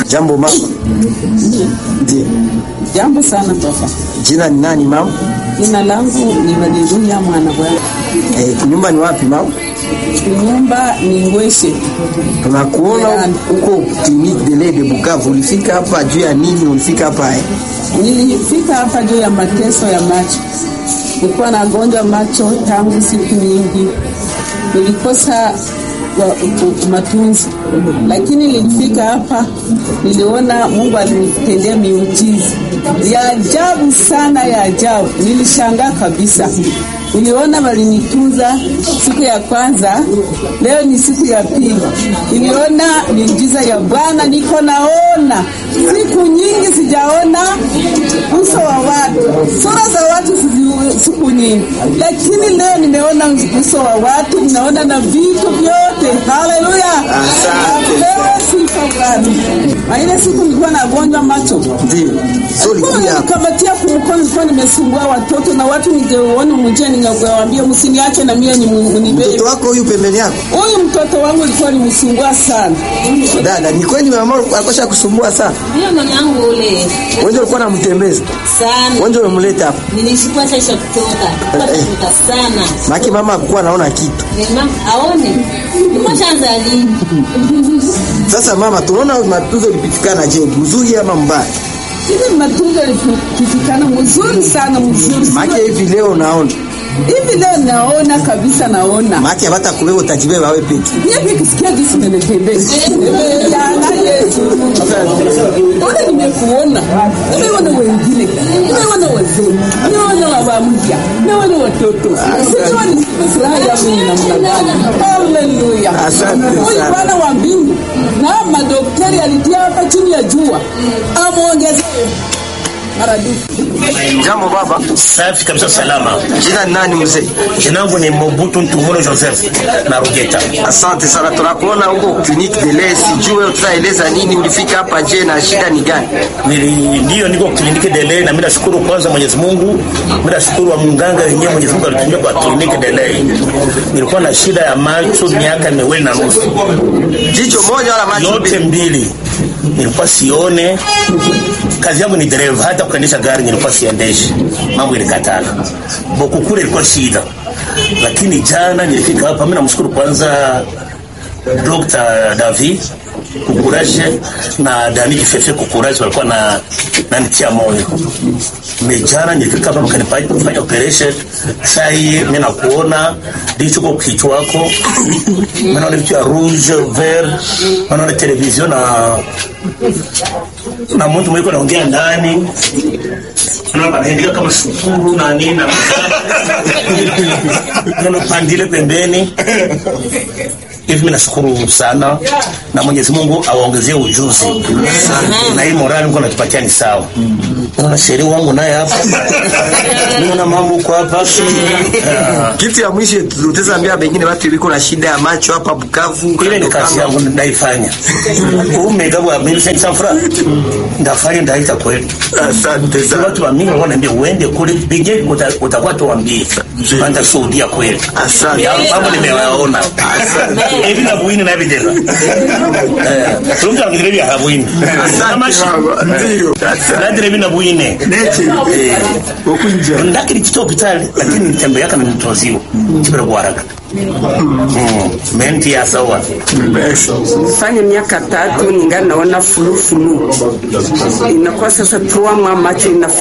Jambo mama. Ndiyo. Jambo sana baba. Jina ni nani mama? Jina langu ni Haleluya mwana bwana. Eh, nyumba ni wapi mama? Nyumba ni Ngweshe. Tunakuona huko clinique de lait de Bukavu. Ulifika hapa juu ya nini? Ulifika hapa eh? Nilifika hapa juu ya mateso ya macho. Nilikuwa nagonjwa macho tangu siku nyingi, nilikosa wa- u- matunzi, lakini nilifika hapa, niliona Mungu alinitendea miujiza ya ajabu sana, ya ajabu. Nilishangaa kabisa. Niliona walinitunza siku ya kwanza, leo ni siku ya pili. Niliona miujiza ya Bwana, niko naona siku nyingi sijaona uso wa watu, sura za watu sizi- siku nyingi, lakini leo nimeona uso wa watu, naona na vitu vyote. Haleluya, apewe sifa Bwana. Na ile siku nilikuwa nagonjwa macho Ndiyo. So ulikuja hapa. nikamatia kumkono, nilikuwa nimesumbua watoto na watu, ningeona mjia, ningewaambia msiniache na mie nibebe. Mtoto wako huyu pembeni yako? Huyu mtoto wangu alikuwa nimsumbua sana. Dada, ni kweli mama akosha kusumbua sana. Ndio mwanangu ule Wewe ulikuwa unamtembeza. sana, Wewe umemleta hapa. nilishukua sasa kutoka kutoka sana Maki mama hakuwa anaona kitu. Mama aone nimeshaanza lini? Sasa mama, tunaona matunzo ulipitikana je, mzuri ama mbaya? Hivi matunzo yalipitikana mzuri sana, mzuri Maki sana. hivi leo unaona. Hivi leo naona kabisa, naona Maki hata kubeba utajibeba wewe peke. hivi kisikia jinsi nimetembeza jana Yesu, ona nimekuona, nimeona wengine, nimeona wazee, nimeona baba mpya, nimeona watoto, sijua ni furaha yangu ni namna gani. Haleluya, Asante huyu sana. Bwana wa mbingu na madaktari alitia hapa chini ya jua, amwongezee maradufu. Jambo baba. Safi kabisa, salama. Jina ni nani mzee? Jina langu ni Mobutu Ntumuro Joseph na Rugeta. Asante sana, tunakuona huko clinique de lait. Sijue utaeleza nini, ulifika hapa je, na shida ni gani? Nili ndio niko kliniki Delay na mimi nashukuru kwanza Mwenyezi Mungu. Mimi nashukuru wa mganga wenyewe Mwenyezi Mungu alitumia kwa kliniki Delay. Nilikuwa na shida ya macho miaka miwili na nusu. Jicho moja wala macho Yote mbili? mbili. Nilikuwa sione. Kazi yangu ni dereva, hata kuendesha gari nilikuwa siendeshi. Mambo ilikatana. Boku kule ilikuwa shida. Lakini jana nilifika hapa, mimi namshukuru kwanza Dr. David Kukuraje na Dani Kifefe Kukuraje walikuwa na nanitia moyo. Mejana nilifika hapa mkanipa kufanya operation. Sasa hii mimi nakuona ndicho kwa kichwa wako. Mimi naona vitu ya rouge vert, naona television na na mtu mwiko naongea ndani. Naona panaendelea kama shukuru na nini na naona pandile pembeni hivi mimi nashukuru sana na Mwenyezi Mungu awaongezee ujuzi na hii morali Mungu anatupatia ni sawa. Naona sheria wangu naye hapa, naona mambo kwa hapa Ah, Kitu ya mwisho tutaweza ambia wengine watu iliko na shida ya macho hapa Bukavu. ile ni kazi yangu ndaifanya. Umega wa mimi sasa fura ndafanya ndaita kweli. Asante Sasa sana. watu wa mimi wanaambia uende kule bige uta- utakuwa tuambie. Anda shuhudia kweli. Asante. Ya mambo nimewaona. Hivi na buini na videla. Eh, tunga ngire vya habuini. Kama shi. Ndio. Na dire vina buine. Eh, Okunja. ndakiri kito hospitali lakini nitembe yaka nimtoziwa. Kibere kwa haraka. Mm, menti ya sawa. fanya miaka tatu ningali naona fulufulu, inakuwa sasa tuamwa macho ina